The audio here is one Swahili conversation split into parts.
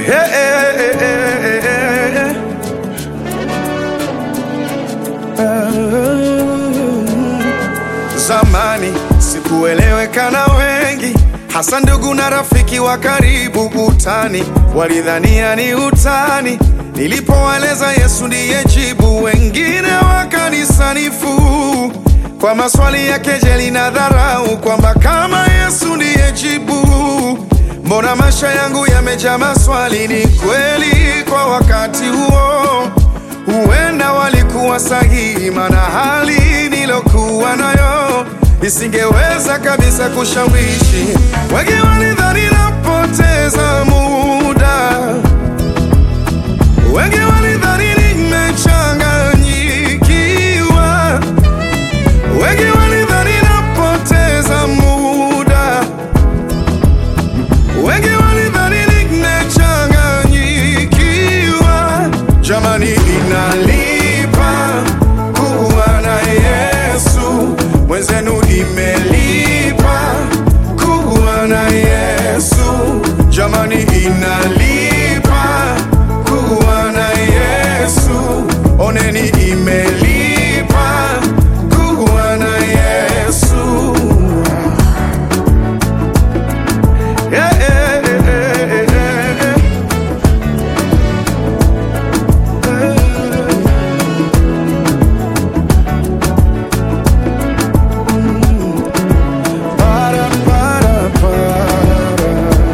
Hey, hey, hey, hey, hey, hey. Zamani sikueleweka na wengi, hasa ndugu na rafiki wa karibu. Utani walidhania ni utani, nilipowaeleza Yesu ndiye jibu. Wengine wakanisanifu kwa maswali ya kejeli na dharau, kwamba kama Yesu ndiye jibu, mbona maisha yangu yamejaa maswali? Ni kweli kwa wakati huo huenda walikuwa sahihi, maana hali nilokuwa nayo isingeweza kabisa kushawishi. Wengi walidhani napoteza muda, wengi walidhani nimechanganyikiwa, wengi walidhani napoteza muda, wengi walidhani nimechanganyikiwa. Jamani, inalipa kuwa na Yesu, mwenzenu imelipa kuwa na Yesu. Jamani, inalipa kuwa na Yesu, oneni imelipa kuwa na Yesu. Yeah, yeah, yeah, yeah, yeah. Para, para, para.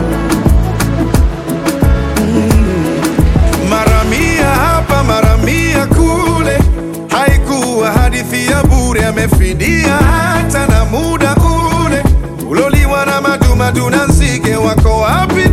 Mm. Mara mia hapa mara mia kule, haikuwa hadithi ya bure, amefidia hata na muda ule uloliwa na madumadu na nzige. Wako wapi